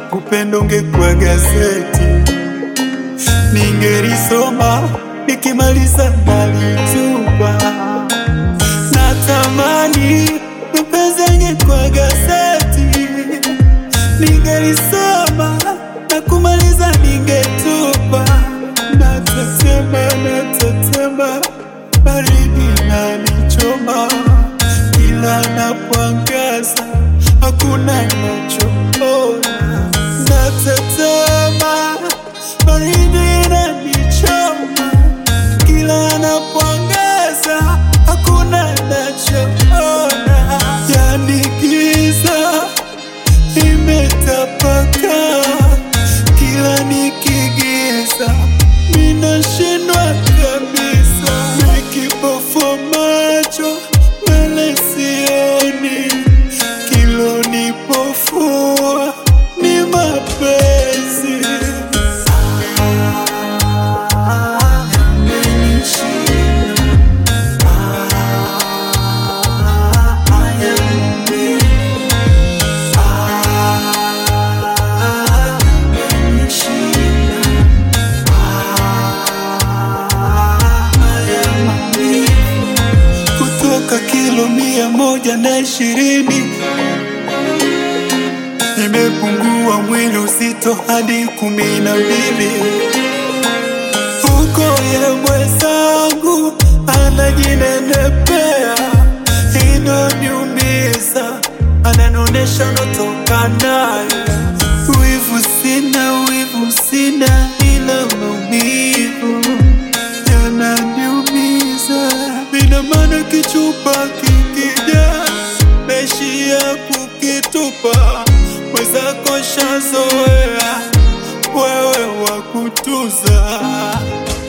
upendo ungekuwa gazeti, ningelisoma nikimaliza nalitupa. Natamani mapenzi yangekuwa gazeti, ningelisoma na kumaliza ningetupa. Natetema, natetema, baridi inanichoma, kila napoangaza hakuna nachoona. Natetema, baridi inanichoma, kila napoangaza hakuna nachoona. Yani giza imetapaka, kila nikigiza minashindwa kabisa, nikipofua macho mbele sioni, kilonipofua ni mapenzi. kutoka kilo mia moja na ishirini nimepungua mwili uzito hadi kumi na mbili huko ye mwenzangu anajinenepea inoniumiza ananonesha notoka naye wivu sina wivu sina ila maumivu yananiumiza ina maana kichupa kikija naishia kukitupa mwenzako shazoea wewe wa kutuza